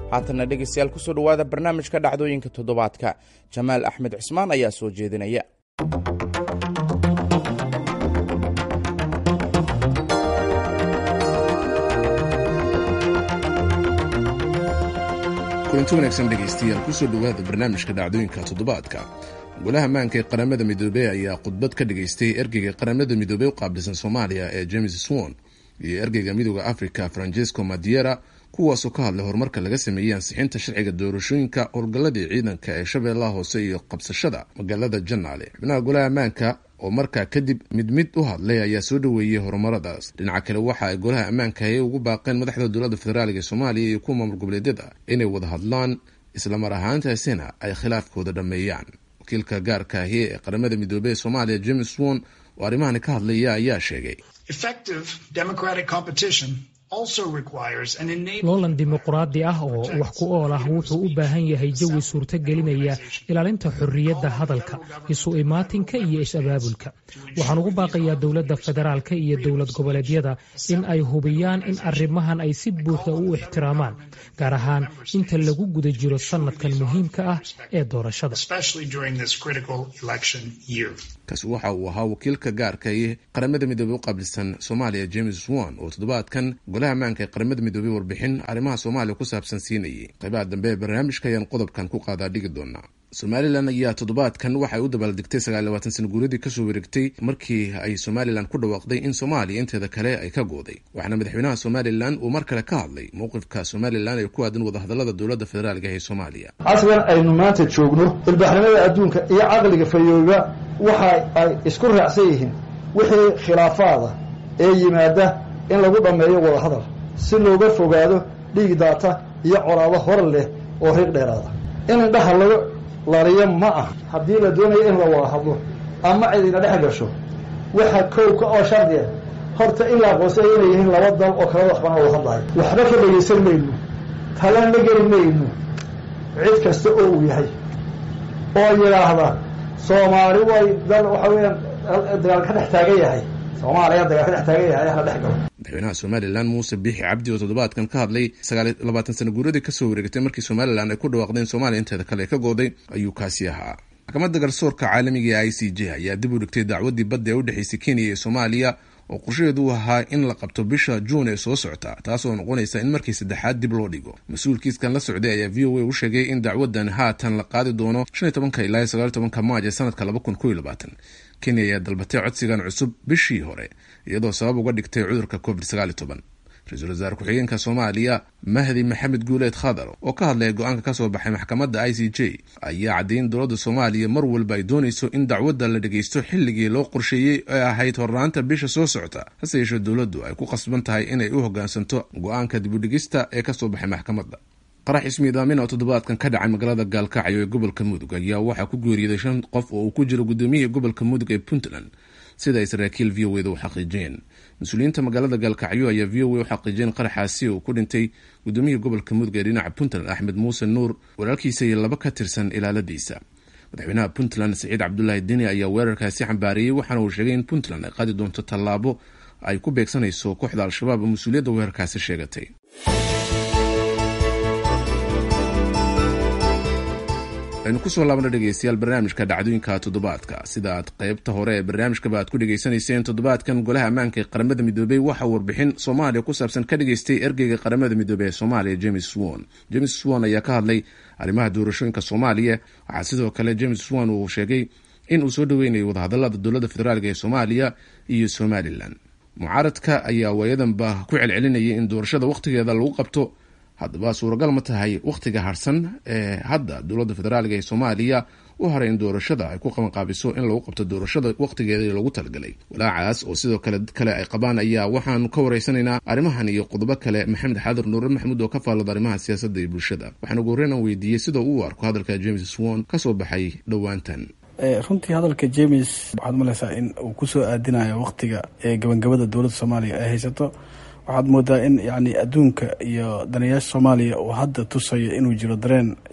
haatanna dhegaystayaal kusoo dhowaada barnaamijka dhacdooyinka toddobaadka jamaal axmed cismaan ayaa soo jeedinaya kulanti wanaagsan dhegaystayaal kusoo dhowaada barnaamijka dhacdooyinka toddobaadka golaha ammaanka ee qaramada midoobey ayaa khudbad ka dhigaystay ergeyga qaramada midoobey u qaabilsan soomaaliya ee james swon iyo ergeyga midooda africa francesco madiera kuwaasoo ka hadlay horumarka laga sameeyey ansixinta sharciga doorashooyinka howlgalladii ciidanka ee shabeellaha hoose iyo qabsashada magaalada janaale xubnaha golaha ammaanka oo markaa kadib mid mid u hadlay ayaa soo dhoweeyey horumaradaas dhinaca kale waxa ay golaha ammaanka ay ugu baaqeen madaxda dowladda federaalka ee soomaaliya iyo kuwa maamul goboleedyada inay wada hadlaan islamar ahaantaasina ay khilaafkooda dhammeeyaan wakiilka gaarka ahi ee qaramada midoobey ee soomaaliya james won oo arrimahani ka hadlaya ayaa sheegay loolan dimuquraadi ah oo wax ku ool ah wuxuu u baahan yahay jawi suurto gelinaya ilaalinta xorriyadda hadalka isu imaatinka iyo is-abaabulka waxaan ugu baaqayaa dowladda federaalka iyo dowlad goboleedyada in ay hubiyaan in arrimahan ay si buuxda u ixtiraamaan gaar ahaan inta lagu guda jiro sanadkan muhiimka ah ee doorashada kaasi waxa uu ahaa wakiilka gaarka ee qaramada midoobey u qaabilsan soomaaliya james won oo toddobaadkan golaha ammaanka ee qaramada midoobey warbixin arrimaha soomaaliya ku saabsan siinayay qaybaha dambe ee barnaamijka ayaan qodobkan ku qaadaa dhigi doonaa somalilan ayaa toddobaadkan waxay u dabaaldegtay sagaalyabaatan sana guuradii kasoo wareegtay markii ay somalilan ku dhawaaqday in soomaaliya inteeda kale ay ka gooday waxaana madaxweynaha somalilan uu mar kale ka hadlay mowqifka somalilan ee ku aadan wadahadalada dowladda federaalka ee soomaaliya casrigan aynu maanta joogno ilbaxnimada adduunka iyo caqliga fayooba waxa ay isku raacsan yihiin wixii khilaafaada ee yimaada in lagu dhammeeyo wadahadal si looga fogaado dhiig daata iyo colaado hor leh oo riiq dheeraada in indhaha laga lariyo ma ah haddii la doonayo in la wada hadlo ama cidina dhex gasho waxa kowka oo shardiya horta in la aqoonsaya inay yihiin laba dal oo kalada waxbana wada hadlayo waxba ka dhegaysan mayno talan la geli mayno cid kasta oo uu yahay oo yidhaahda soomaali way dal waxa weeyaan dagaal ka dhex taagan yahay soomaaliya dagaal ka dhex taagan yahay hala dhex galo madaxweynaha somalilan muuse biixi cabdi oo toddobaadkan ka hadlay sagaal labaatan sana guuradii kasoo wareegtay markii somalilan ay ku dhawaaqdeen soomaaliya inteeda kale ka gooday ayuu kaasi ahaa maxkamadda garsoorka caalamiga ee i c j ayaa dib u dhigtay dacwaddii badda ee u dhexaysay kenya iyo soomaaliya oo qorshaheedu u ahaa in la qabto bisha juun ee soo socota taasoo noqonaysa in markii saddexaad dib loo dhigo mas-uulkiiskan la socday ayaa v o a u sheegay in dacwadan haatan la qaadi doono shan iyo tobanka ilaa sagaal tobanka maaj ee sanadka laba kun kow iyo labaatan kenya ayaa dalbatay codsigan cusub bishii hore iyadoo sabab uga dhigtay cudurka covid sagaal iyo toban ra-iisul wasaare ku-xigeenka soomaaliya mahdi maxamed guuleed khadar oo ka hadlaya go-aanka kasoo baxay maxkamadda i c j ayaa caddeyn dowladda soomaaliya mar walba ay doonayso in dacwadda la dhageysto xilligii loo qorsheeyey ee ahayd hornaanta bisha soo socota hase yeeshee dowladdu ay ku qasban tahay inay u hoggaansanto go-aanka dibudhigista ee kasoo baxay maxkamadda qarax ismiidaamin oo toddobaadkan ka dhacay magaalada gaalkacyo ee gobolka mudug ayaa waxaa ku geeriyooday shan qof oo uu ku jiro gudoomiyihii gobolka mudug ee puntland sida ay saraakiil v o eda u xaqiijiyeen mas-uuliyiinta magaalada gaalkacyo ayaa v o a u xaqiijiyeen qaraxaasi uu ku dhintay gudoomiyihii gobolka mudug ee dhinaca puntland axmed muuse nuur walaalkiisa iyo laba ka tirsan ilaaladiisa madaxweynaha puntland saciid cabdulaahi deni ayaa weerarkaasi xambaariyey waxaana uu sheegay in puntland ay qaadi doonto tallaabo ay ku beegsanayso kooxda al-shabaab oo mas-uuliyadda weerarkaasi sheegatay aynu kusoo laabna dhegeystayaal barnaamijka dhacdooyinka toddobaadka sida aad qaybta hore ee barnaamijkaba aad ku dhegaysanayseen toddobaadkan golaha ammaanka ee qaramada midoobey waxa warbixin soomaaliya ku saabsan ka dhageystay ergeyga qaramada midoobey ee soomaaliya james swon james swon ayaa ka hadlay arrimaha doorashooyinka soomaaliya waxaa sidoo kale james swon uu sheegay in uu soo dhoweynayo wadahadalada dowladda federaalk ee soomaaliya iyo somalilan mucaaradka ayaa waayadanba ku celcelinayay in doorashada wakhtigeeda lagu qabto haddaba suuragal ma tahay wakhtiga harsan ee hadda dowladda federaalk ee soomaaliya u haray in doorashada ay ku qabanqaabiso in lagu qabto doorashada wakhtigeeda lagu talagalay walaacaas oo sidoo kale dad kale ay qabaan ayaa waxaanu ka wareysanaynaa arrimahan iyo qodobo kale maxamed xaadir nuure maxamuud oo ka faallada arrimaha siyaasadda iyo bulshada waxaan ugu horreyn aan weydiiyey sida uu arko hadalka james swon kasoo baxay dhowaantan runtii hadalka james waxaad umaleysaa in uu kusoo aadinayo wakhtiga ee gabangabada dowladda soomaaliya ay haysato waxaad moodaa in yani adduunka iyo danayaasha soomaaliya uu hadda tusayo inuu jiro dareen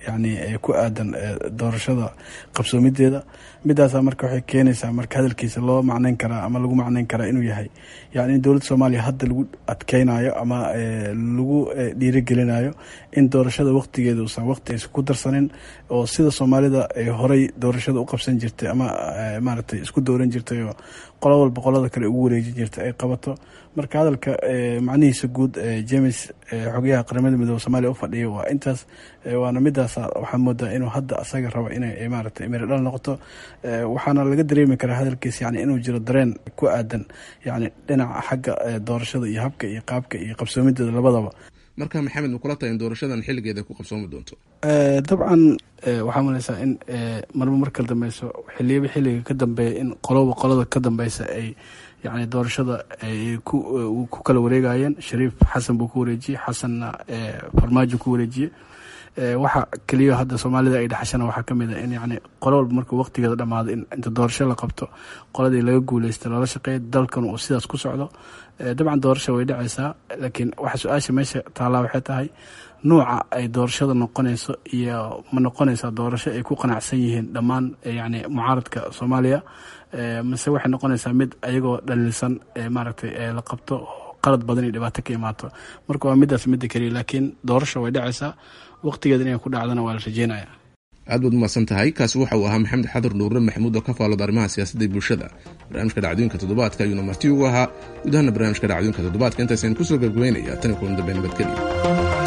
yani ku aadan doorashada qabsoomideeda midaasa marka waxay keenaysaa marka hadalkiisa loo macneyn karaa ama lagu macneyn karaa inuu yahay yani in dowladda soomaaliya hadda lagu adkeynayo ama lagu dhiirigelinayo in doorashada waqtigeeda uusan waqti aysan ku darsanin oo sida soomaalida ay horey doorashada u qabsan jirtay ama maaragtay isku dooran jirtay oo qolo walba qolada kale ugu wareejin jirtay ay qabato marka hadalka macnihiisa guud james xogayaha qaramada midoobe soomaliya u fadhiya waa intaas waana midaas waxaa moodaa inuu hadda asaga rabo inay maaragtay miri dhal noqoto waxaana laga dareemi karaa hadalkiis yani inuu jiro dareen ku aadan yani dhinaca xagga doorashada iyo habka iyo qaabka iyo qabsoomideeda labadaba marka maxamed ma kula tahay in doorashadan xilligeeda ku qabsoomi doonto dabcan waxaa maleysaa in marba marka dambeyso xiliyaba xilliga ka dambeeya in qoloba qolada ka dambeysa ay yani doorashada ay ku kala wareegayeen shariif xasan buu ku wareejiyey xasanna farmaajo ku wareejiyey waxa keliya hadda soomaalida ay dhexashana waxaa kamid a in yani qolo walba markuu waqtigeeda dhamaado in inta doorasho la qabto qoladii laga guuleysta loola shaqeeya dalkan uu sidaas ku socdo dabcan doorasha way dhacaysaa laakiin waxa su-aasha meesha taallaa waxay tahay nuuca ay doorashada noqonayso iyo ma noqonaysaa doorasho ay ku qanacsan yihiin dhammaan yani mucaaradka soomaaliya mase waxay noqonaysaa mid ayagoo dhaliilsan maaragtay la qabto qalad badan iyo dhibaato ka imaato marka waa midaas midda keliya laakiin doorasha way dhacaysaa waqtigeeda inay ku dhacdana waa la rajeynaya aad baad umahadsan tahay kaasi waxa uu ahaa maxamed xadur nuurre maxamuud oo ka faallooda arrimaha siyaasadda bulshada barnaamijka dhacdooyinka toddobaadka ayuuna marti ugu ahaa gudahaana barnaamijka dhacdooyinka toddobaadka intaasaynu kusoo gabgabaynaya tan iyo kulan dambe nabadgelya